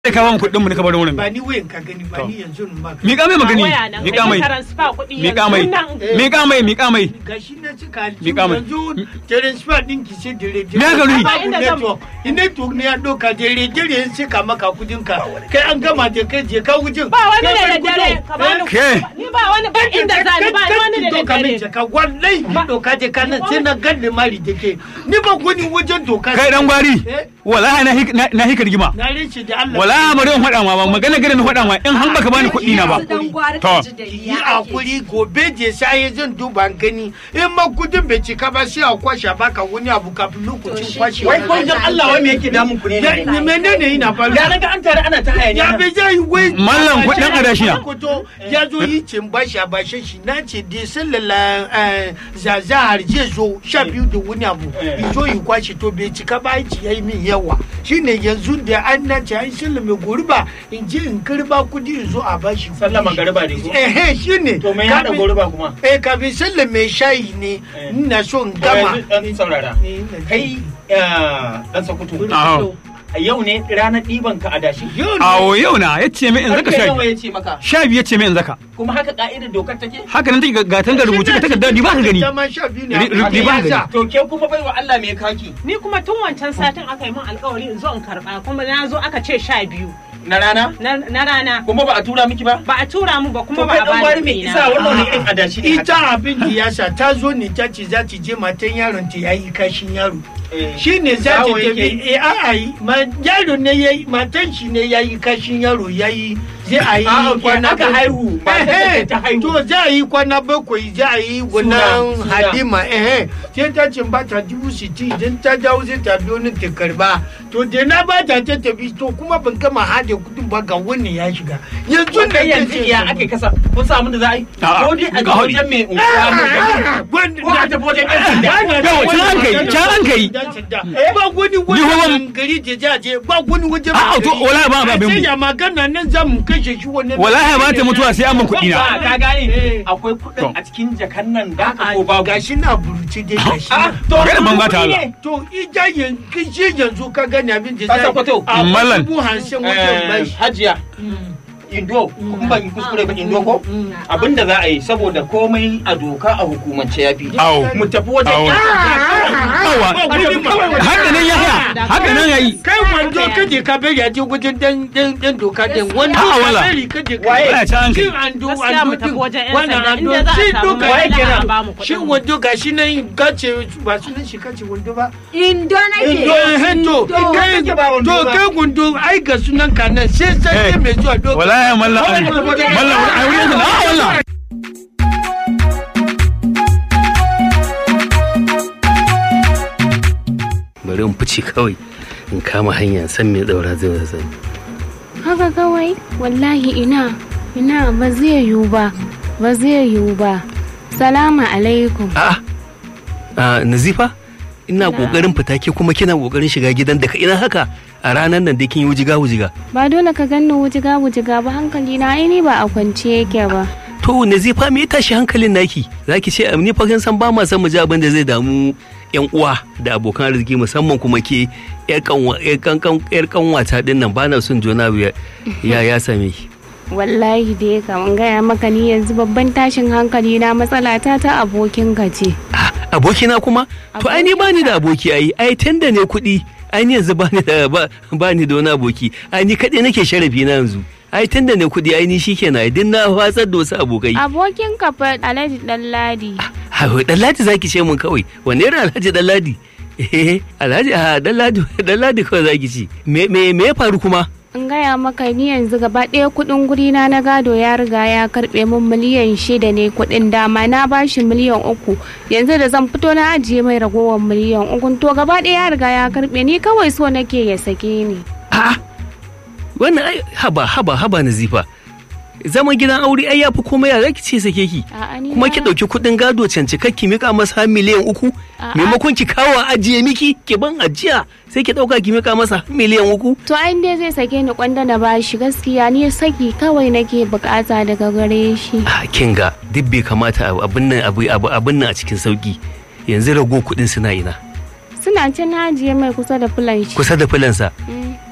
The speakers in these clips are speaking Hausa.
Sai ka ba mu kuɗin mu ne ka bar wurin. ba ni wayan ka gani ba ni yanzu in ba Miƙa mai magani. Miƙa mai. Miƙa mai. Miƙa mai. Miƙa mai. gashi na cika Miƙa mai. yanzu transfer din ki sai dare Me aka nufi? babu network in network ne ya doka dare dare ya saka maka kudin ka kai an gama da kai je ka wujin Ba wani Kai da bar dare gudun. ka bani Ke. Ni ba wani ba inda zani ba wani da doka min dare. jaka wallahi ni doka je ka nan sai na ganne mari da ke ni ba gudun wajen doka Kai dan gwari. Eh, Wallahi na hik- na na hika rigima. na rinci da Allah Wallahi bari in faɗa ma ba magana gida na faɗa ma in har baka bani kuɗi na ba. To. yi hakuri gobe je sai zan duba gani in ma kudin bai cika ba sai a kwashe baka wani abu kafin lokacin kwashe Wai ko dan Allah wai me yake damun ku ne? ya ne menene yana faru Ya naga an tare ana ta hayaniya. ya bai zai wai Mallam kuɗin adashi na. Koto ya zo yi cin bashi a bashe shi na ce da sallala zaza har je zo sha biyu da wani abu Eh. ya zo yi kwashe to bai cika ba aiki ya yi min yawa shine yanzu da an na ce an sallame gurba in je in karba kudi in zo a bashi Sallah magariba ne ko? eh shine To me ya haɗa Kafin- goruba kuma? eh kafin sallame shayi ne Eh. ina so in To gama yanzu dan saurara. Eh, ina ji. Kai eh, dan Sokoto. Aho. A yau ne ranar ɗiban ka adashi. Yau ne. Awo yau na ya ce min in zaka Karfe sha nawa biyu. ya ce maka? Sha biyu ya ce min in zaka. Kuma haka ka'idar dokar take? Haka nan take ga gatan ga rubuce ka takarda ni ba ka gani. Dama sha biyu ne. Ri- ri- Haka ri- ba ya gani. sa. To ke kuma bai wa Allah me kaki Ni kuma tun wancan satin aka yi min alkawari in zo in karba kuma na zo aka ce sha biyu na rana? na na rana. Kuma ba a tura miki ba? Ba a tura mu ba To kuma ba kai a dan gwari bani me kuɗi isa na. wannan wani irin adashi ne haka? ita abin da ya sa ta zo ne ta ce za ta je matan yaron ta yayi kashin yaro Eh, shi ne za ta Yawo tafi yake. eh a'a yi ma yaro ne yayi matan shi ne yayi kashin yaro yayi zai a yi A'a, ke aka bakwai. haihu, matar da Eh, eh, ta haihu. to za a yi kwana bakwai za a yi gunan suna. halima eh sai ta ce ba ta dubu sittin idan ta dawo sai ta biyo ni ta karba to da na ba ta ta tafi to kuma ban gama hade kudin ba ga wani ya shiga yanzu Tun da da yanzu iya ake kasa kun samu da za a yi A'a, ko dai a ga ga hori. wajen mai unguwa mai gari ko a tafi wajen yan sanda Yawa, can an kai, can an kai. ba wani Ni wajen kuma- gari da za a je ba wani wajen A'a, to, wallahi ba abin mu. sai ya magana nan za mu kashe shi wannan Wallahi ba ta mutuwa sai an ban kuɗi Ba, na. ka gane Eh. akwai kuɗin a cikin jakan nan da aka A'a, ko babu gashi na buruci dai gashi Ah, na. to Magana ban gata kuɗi Allah. ne. to ija yanzu shi yanzu ka gani abin da Ka za sakwato. a Mallan. dubu hamsin wajen Eh, bashi hajiya indo kun ban kuskure ba indo ko abinda za a yi saboda komai a doka a hukumance ya fi Awo. mu tafi wajen Awo. yan Yawa. Haka nan ya haya. Haka nan ya yi. kai wando kaje ka bari a je wajen dan dan dan doka din wando A'a, ka wala. bari kaje ka Waye? Baya can an kai. shin ando Gaskiya mu ando tafi din wajen 'yan wannan sanda, ando inda za a shi samu doka matsala yake a nan ba mu kuɗin shin mu. wando gashi nan gace ba sunan shi kace wando ba Indo nake. to eh to Indo. kai kake ba wando to ba. kai gundo ai ga sunan ka nan sai sai Eh. mai zuwa doka Wallahi mallam. Mallam ai wurin na wallahi. bari in fice kawai in kama hanya san me daura zai zai haka kawai wallahi ina ina ba zai yiwu ba ba zai yiwu ba salamu alaikum a a nazifa ina kokarin fita ke kuma kina kokarin shiga gidan da ka ina haka a ranar nan da kin yi wujiga wujiga ba dole ka ganni wujiga wujiga ba hankali na aini ba a kwance yake ba to nazifa me ya tashi hankalin naki zaki ce ni fa kin san ba ma san mu ji abin da zai damu yan uwa da abokan arziki musamman kuma ke yar kanwa yar kankan yar kanwata din nan bana son jona ya ya ya same ki wallahi dai kaman gaya maka ni yanzu babban tashin hankali na matsala ta ta abokin ka ce Ah, abokina kuma to ai ni bani da aboki ai ai tunda ne kuɗi ai ni yanzu bani da ba- bani da wani aboki ai ni kaɗai nake sharafi na yanzu ai tunda ne kuɗi ai ni shikenan ai din na watsar da wasu abokai abokin ka fa alhaji ɗanladi ha Ɗanladi zaki ce mun kawai wanne irin Alhaji Ɗanladi eh Alhaji a Ɗanladi Ɗanladi kawai zaki ce me me me ya faru kuma in gaya maka ni yanzu gaba ɗaya kuɗin guri na na gado ya riga ya karɓe min miliyan shida ne kuɗin dama na bashi miliyan uku yanzu da zan fito na ajiye mai ragowar miliyan uku to gaba ɗaya ya riga ya karɓe ni kawai so nake ya sake ni a wannan ai haba haba haba Nazifa zaman gidan aure ai yafi komai ya zaki ce sake ki A'a, ni kuma na- ki ɗauki kuɗin gado cancika ki mika masa har miliyan uku A'a. maimakon ki kawo a ajiye miki ki ban ajiya sai ki ɗauka ki mika masa har miliyan uku to ai dai zai sake ni kwanda na bashi gaskiya ni saki kawai nake bukata daga gare shi a kin ga duk bai kamata abu- abin nan abu abu abin nan a cikin sauki yanzu rago kuɗin suna ina suna can na ajiye mai kusa da fulan shi kusa da filansa Mm.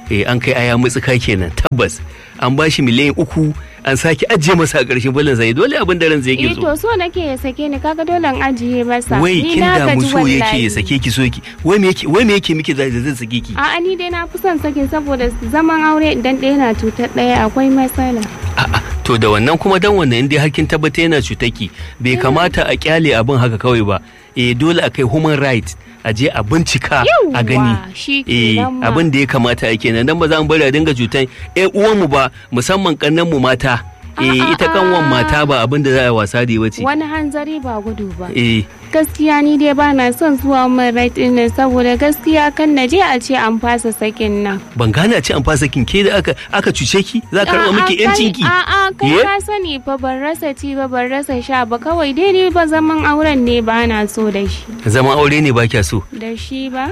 eh an kai aya mutsuka kenan tabbas an ba shi miliyan uku an sake ajiye masa a ƙarshen balin zai dole abin da ran zai Eh yake so to so nake ya sake ni kaga dole in ajiye masa. wai Ni kin na damu gaji so yake wallahi. ya sake ki so ki wai me yake wai me yake miki zai zai sake ki A'a ni dai na fi son sakin saboda zaman aure idan ɗaya na cutar ɗaya akwai matsala. A'a, to da wannan kuma dan wannan inda har kin tabbata yana cutaki bai kamata a kyale abin haka kawai ba eh dole a kai human right a je a bincika a gani Yawwa, shi eh kenan ma. abin da ya kamata a kenan dan ba za mu bari a dinga cutan eh uwan mu ba musamman kannan mu mata eh A'a, ita kanwan mata ba abin da za a wasa da wace Wani hanzari ba gudu ba. eh Gaskiya ni dai ba na son zuwa min right ɗin nan saboda gaskiya kan na je a ce an fasa sakin nan. ban gane a ce an fasa kin ke da aka aka cuce ki za ka karɓa A'a, miki kai- yancin ki A'a kai Ye? ka sani fa ban rasa ci ba ban rasa sha ba kawai dai ni ba zaman auren ne ba na so da shi. zaman aure ne ba kya so Da shi ba?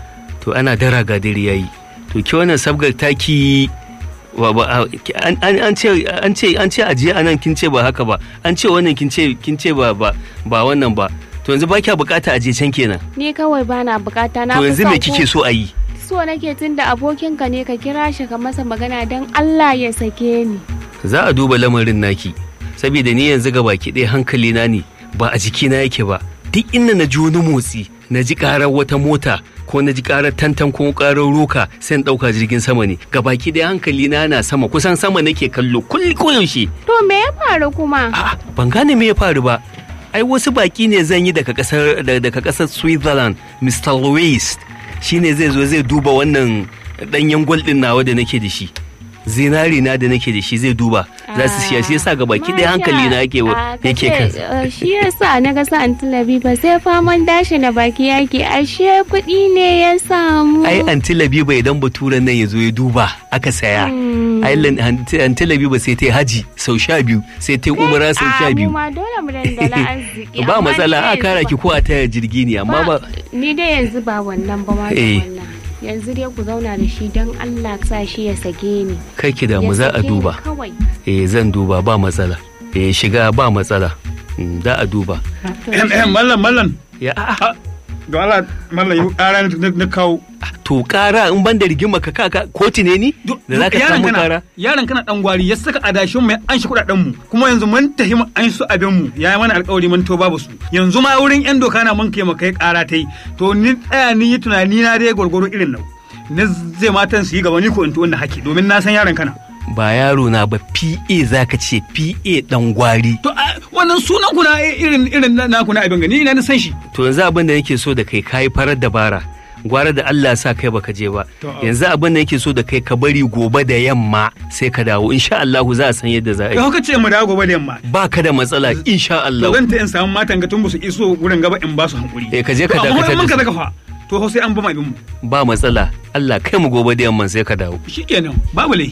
to ana dara ga dare yayi to ki wannan sabgar taki wa ba a- ki- an an- an ce an ce an ce ajiye anan kin ce ba haka ba an ce wannan kin ce kin ce ba ba ba wannan ba to yanzu ba kya bukata ajiye can kenan Ni kawai ba na bukata na to fi yanzu son me ko- kike so a yi so nake tun da abokinka ne ka kira shi ka masa magana don Allah ya sake ni. za a duba lamarin naki saboda ni yanzu ga baki ɗaya hankali na ne ba a jikina yake ba duk inda na ji wani motsi na ji karar wata mota ko na ji karar tantan ko karar roka sai in ɗauka jirgin sama ne ga baki ɗaya hankali na na sama kusan sama nake kallo kulli koyaushe To me ya faru kuma? A'a, ban gane me ya faru ba. Ai wasu baki ne zan yi daga kasar da- daga kasar Switzerland, Mr. Louis. Shine zai zo zai duba wannan danyen gwal din nawa da nake da shi. Zinari na da nake da shi zai duba. Za su siya shi yasa ga baki ɗaya hankali na yake wa- yake kan. kan. Shi yasa na ga sa'an talabi ba sai faman dashi na baki yake ashe kuɗi ne ya samu. Ai anti Labiba idan baturen nan ya zo ya duba aka saya. Hmm. Ai lan- anti anti Labiba sai ta yi haji sau sha biyu sai ta yi umara sau sha A, biyu. mu ma dole mu dandala arziki. Ba amma matsala ni a dai kara yanzu ki ko a taya jirgi ne amma ba. Ni dai yanzu ba wannan ba ma da Eh. wannan. Yanzu dai ku zauna da shi don Allah sa shi ya sake ni. Kai ki damu Ya za a sake ni duba. Kawai. eh zan duba ba matsala eh shiga ba matsala Mm, za a duba Em, em, mallam mallam ya a'a, ga Allah mallam yi ƙara na- na kawo to kara in ban da rigima ka kaka kotu ne ni da za ka samu kara yaron kana dan gwari ya saka adashin mu ya an shi kudaden mu kuma yanzu mun tafi mu an su abin mu ya yi mana alƙawari mun to babu su yanzu ma wurin yan doka na mun kai mu kai ƙara tai to ni tsaya ni yi tunani na dai gwargwaro irin nau na zai matan su yi gaba ni ko in to wanda haki domin na san yaron kana ba yaro na ba PA za ka ce PA dan gwari to a, wannan sunan ku na irin irin na naku na abin gani ina na san shi to yanzu abin da nake so da kai kayi farar dabara gwara da Allah sa kai baka je ba To, a- yanzu abin da nake so da kai ka bari gobe da yamma sai ka dawo insha Allah za a san yadda za a kai yi haka ce mu dawo gobe da yamma ba ka da matsala insha to Allah zan ta in samu matan ga tun ba su iso wurin gaba in ba su hankuri Eh, ka je ka To, amma dakatar in mun da ka su. zaka fa to fa sai an ba mu abin mu ba matsala Allah kai mu gobe da yamma sai ka dawo shikenan babu laifi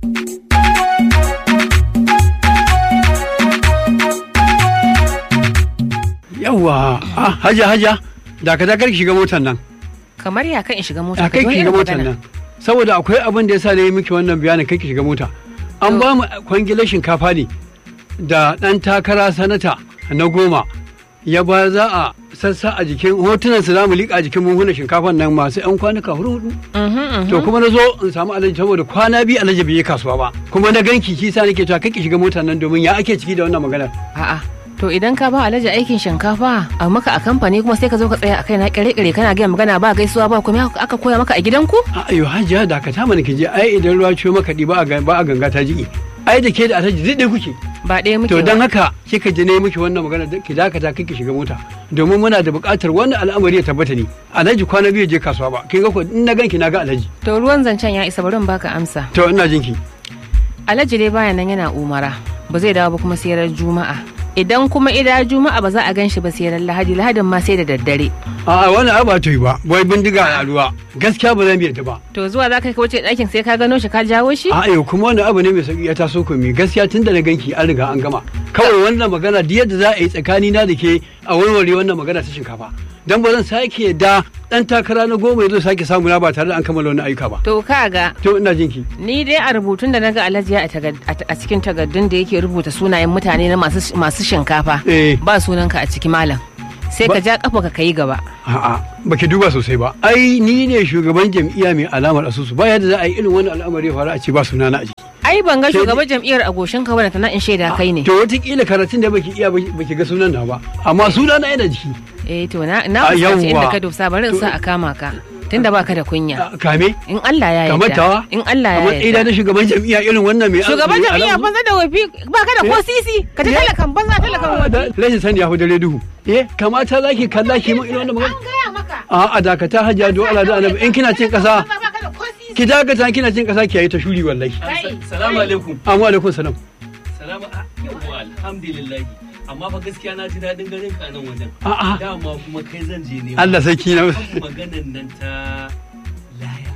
Yawwa, ah, haja haja, da ka dakar ki shiga motar nan. kamar ya kan in shiga mota A kai ki shiga motar nan. Saboda akwai abin da yasa na yi miki wannan bayanin kai ki shiga mota. An ba mu kwangilar shinkafa ne da ɗan takara sanata na goma. Ya ba za a sassa a jikin hotunan su za mu liƙa a jikin buhunan shinkafan nan masu 'yan kwanuka hudu hudu. To kuma na zo in samu alaji saboda kwana biyu alaji bai yi kasuwa ba. Kuma na ganki kisa nake cewa kai ki shiga motar nan domin ya ake ciki da wannan maganar. a'a to idan ka ba alhaji aikin shinkafa a maka a kamfani kuma sai ka zo ka tsaya a kai na kire-kire kana gaya magana ba gaisuwa ba kuma aka koya maka a gidanku ayo hajiya da ka mana ki je ai idan ruwa ciwo maka ba a ga- ba a ganga ta jiki ai da ke da alhaji zai ɗaya kuke ba ɗaya muke to ba. don haka kika je ne miki wannan magana da- ki dakata kike shiga mota domin muna da buƙatar wannan al'amari ya tabbata ne alhaji kwana biyu je kasuwa ba kin ga ko in na ganki na ga alhaji to ruwan zancen ya isa bari in baka amsa to ina jinki alhaji dai baya nan yana umara ba zai dawo ba kuma sai ran juma'a idan kuma ida juma'a ba za a gan shi ba sai ran lahadi lahadin ma sai da daddare a'a wannan ai ba ta yi ba wai bindiga a ruwa gaskiya ba zan ta ba to zuwa za ka kai wuce ɗakin sai ka gano shi ka jawo shi a'a yau kuma wannan abu ne mai sauki ya taso ku mi gaskiya tun da na ganki an riga an gama kawai wannan magana duk yadda za a yi tsakani na da ke a warware wannan magana ta shinkafa dan ba zan sake da dan takara na goma ya zo sake samu na ba tare da an kammala wani ayyuka ba to kaga to ina jinki ni dai a rubutun da naga alhaji ya a tagad- a a cikin takardun da yake rubuta sunayen mutane na masu masu shinkafa Eh. ba sunanka a ciki malam sai ka Ba- ja kafa ka kai gaba A'a, baki duba sosai ba. Ai ni ne shugaban jam'iyya mai alamar asusu. Ba yadda za a yi irin wannan al'amari ya faru a ce ba suna na a jiki. ai ban ga Sai shugaban jam'iyyar a goshin ka bane tana in shaida kai ne To wataƙila karatun da baki iya baki baki ga sunan na ba. Amma suna na yana jiki. eh to na na A fuskanci yawwa. inda ka dosa bari in sa a kama ka tunda baka da kunya A- Kame. in Allah ya Kamar tawa. yarda in Allah ya Kamar ɗaya yarda na shugaban jam'iyya irin wannan mai shugaban mai jam'iyya alamar- banza da wafi baka da ko sisi ka ta talakan banza talakan Ah, da- wafi Rashin sani ya fi dare duhu. Eh, kamata za ki kalla ki mun irin wannan magana. gaya maka A a dakata hajiya do Allah da annabi in kina cin kasa baka da ko sisi ki dakata kina cin kasa ki yayi ta shuri wallahi. Salamu alaikum. Amma alaikum salam. Salamu yawwa alhamdulillah. Amma fa gaskiya na ji daɗin ganin ka nan wajen. A'a. Dama kuma kai zan je ne. Allah sarki na. Kan maganan nan ta laya.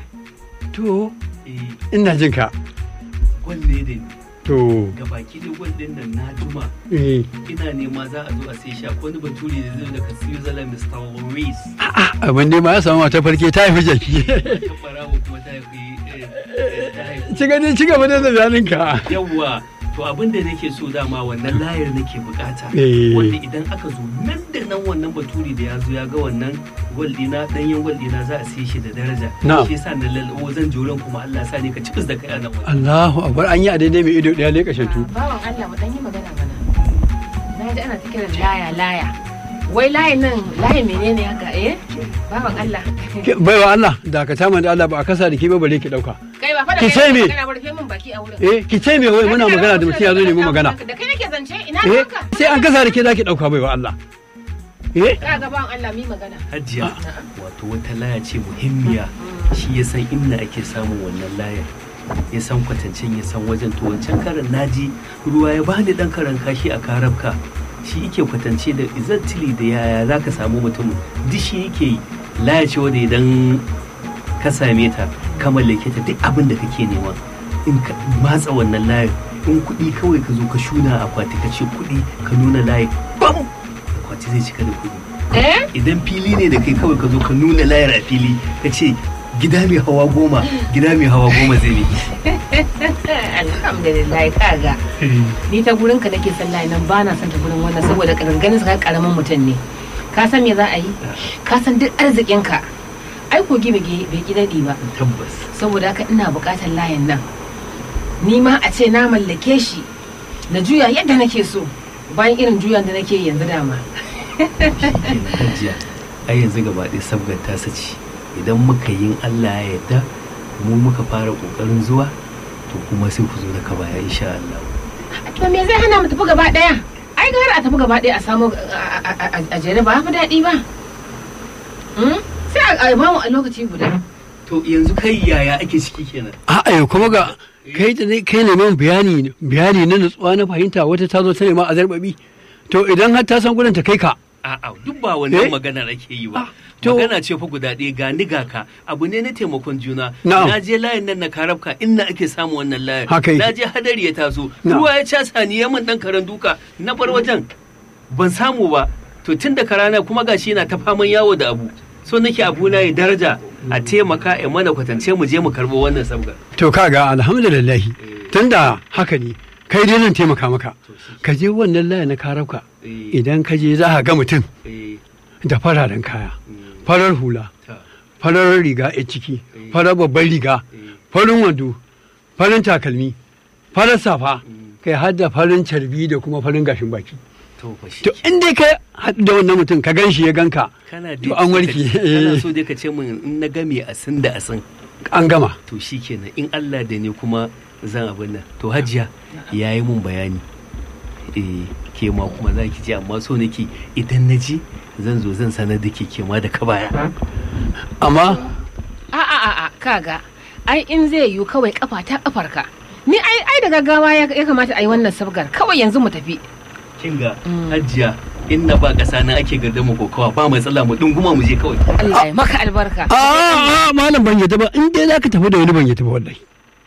To, Eh, ina jin ka. gwal ne da ni. To, Gabaki da gwal ɗin nan na juma. eh. Ina nema za a zo a sai shi akwai wani bature da zai daga Switzerland Mr. Maurice. Abin ne ma ya samu mata farke ta haifi jaki. Ta farawa kuma ta haifi eh, eh, ta haifi Ci gani ci gaba da bayanin ka. yawwa to abin da nake so dama wannan layar nake bukata Eh. wanda idan aka zo nan da nan wannan baturi da ya zo ya ga wannan gwal dina danyen gwal dina za a siye shi da daraja Na'am. shi yasa na lalabo zan joran kuma Allah sa ne ka ci da kai a nan wajen Allahu akbar an yi a daidai mai ido daya leƙa shantu. bawan Allah mu dan yi magana mana na ji ana ta kiran laya laya wai layin nan layin menene haka eh bawan Allah Ke- Baiwa Allah dakata man da Allah ba a kasa da ke ba bare ki dauka. kai ba fa da Ki ce kai me? magana ba rufe min baki a wurin Eh, ki ce me wai muna magana da mutum ya zo ne mu magana. da kai nake zance ina Eh, ka sai an kasa da ke zaki dauka baiwa Allah. Eh, ka ga bawan Allah mi magana hajiya wato wata laya ce muhimmiya shi ya san inda ake samun wannan layar ya san kwatancen ya san wajen to wancan karan naji ruwa ya bani dan karan kashi a karabka shi yake kwatance da exactly da yaya za ka samu mutum duk shi yake yi laya ce wanda idan ka same ta ka mallake ta duk abin da kake nema in ka matsa wannan layar in kuɗi kawai ka zo ka shuna a akwati ka ce kuɗi ka nuna layar bam akwati zai cika da kuɗi eh idan fili ne da kai kawai ka zo ka nuna layar a fili ka ce gida mai hawa goma gida mai hawa goma zai ne alhamdulillah kaga ni ta gurin ka nake sallah nan ba na son ta gurin wannan saboda ganin sa karamin mutum ne ka san me za a yi ka san duk arzikin ka ai kogi bai bai ki daɗi ba tabbas saboda haka ina buƙatar layin nan ni ma a ce na mallake shi na juya yadda nake so bayan irin juyan da nake yanzu dama kenan hajiya ai yanzu gaba ɗaya sabgar ta saci idan muka yin Allah ya yarda mu muka fara ƙoƙarin zuwa to kuma sai ku zo da ka baya insha Allah to me zai hana mu tafi gaba ɗaya ai gara a tafi gaba ɗaya a samu a- a- a- a jere ba fi daɗi ba Hmm? sai a ba mu a lokaci guda to yanzu kai yaya ake ciki kenan a'a yau kuma ga kai da ne kai neman bayani bayani na nutsuwa na fahimta wata ta zo ta nema a zarbabi to idan har ta san gurin ta kai ka a'a duk ba wannan Eh? maganar ake yi ba Ah, to- magana ce fa guda ɗaya ga ni ga ka abu ne na taimakon juna Na'am. na je layin nan na karabka inda ake samun wannan layin Haka yake. na je hadari ya taso Na'am. ruwa ya casa ni ya min dan karen duka na bar wajen ban samu ba to tun da karana kuma gashi yana ta faman yawo da abu so nake abu na ya daraja a taimaka a mana kwatance mu je mu karbo wannan sabgar to kaga alhamdulillah tunda haka ne kai dai zan taimaka maka ka je wannan layi na karauka Eh, idan ka je za ka ga mutum eh, da fararen kaya mm, farar hula ta, farar riga a ciki farar babban riga eh, farin wando farin takalmi farar safa mm, kai har da farin carbi da kuma farin gashin baki to fa shi to in dai ka haɗu da wannan mutum ka gan shi ya ganka kana to dai an so warke ka- kana eh, so dai ka ce min in na game asin da asin an gama to shi kenan in Allah da ne kuma zan abin nan to hajiya ya yi mun bayani eh ke ma kuma za ki ji amma so nake idan na ji zan zo zan sanar da ke ke ma da ka baya amma a a a a kaga ai in zai yiwu kawai kafa ta kafarka ni ai ai da gaggawa ya ya kamata a yi wannan sabgar kawai yanzu mu tafi kin ga hajiya in na ba kasa na ake gardama kokawa ba matsala mu dunguma mu je kawai Allah ya maka albarka a a malam ban yadda ba in dai zaka tafi da wani ban yadda ba wallahi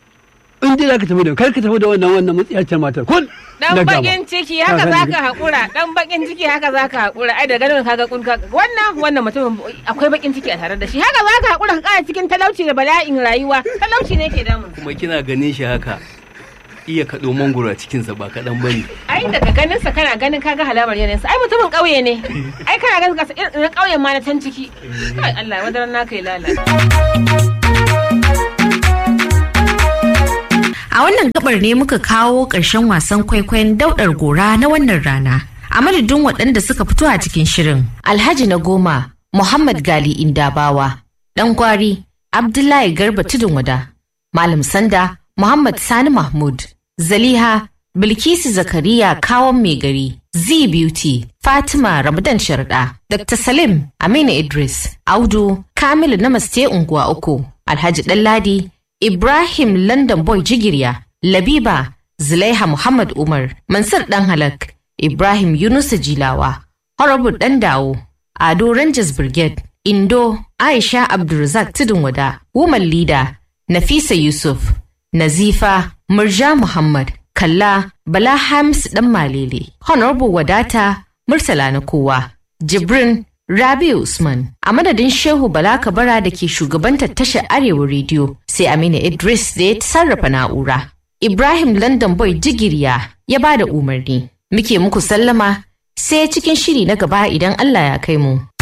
in dai zaka tafi da kar ka tafi da wannan wannan mutsiyacin matar kun dan na gama. bakin ciki haka Ka zaka gani? hakura dan bakin ciki haka zaka hakura ai da ganin kaga kun ka wannan wannan mutumin akwai bakin ciki a tare da shi haka zaka hakura ka kara cikin talauci da bala'in rayuwa talauci ne ke damun kuma kina ganin shi haka iya kaɗo mangoro a cikinsa ba kaɗan ba ne ai daga ganin sa kana ganin kaga halamar yanayinsa ai mutumin ƙauye ne ai kana ganin ka irin ƙauyen ma na can ciki kai Allah wadaran naka ya lalata A wannan gabar ne muka kawo ƙarshen wasan kwaikwayon daudar gora na wannan rana. A madadin waɗanda suka fito a cikin shirin. Alhaji na goma, Muhammad Gali Indabawa, ɗan gwari, Abdullahi Garba Tudun Wada, Malam Sanda, Muhammad Sani Mahmud, Zaliha, Bilkisu Zakariya Kawon Mai Gari, Z Beauty, Fatima Ramadan Sharda, Dr. Salim Aminu Idris, Audu, Kamilu Namaste Unguwa Uku, Alhaji Ɗanladi, Ibrahim London Boy Jigirya, Labiba, Zulaiha Muhammad Umar, Mansur Dan Halak, Ibrahim Yunusa Jilawa, Horrible Dan Dawo, Ado Rangers Brigade, Indo, Aisha Abdulrazak Tudun Wada, Woman Leader, Nafisa Yusuf, Nazifa, Murja Muhammad, Kalla, Bala Hamis Dan Malele, Honorable Wadata, Murtala na kowa, Jibrin, Rabi Usman, a madadin Shehu Bala Kabara da ke shugabantar tashar Arewa Rediyo, sai Aminu Idris da ya sarrafa na'ura. Ibrahim London Boy Jigiriya ya ba da umarni. Muke muku sallama sai cikin shiri na gaba idan Allah ya kai mu.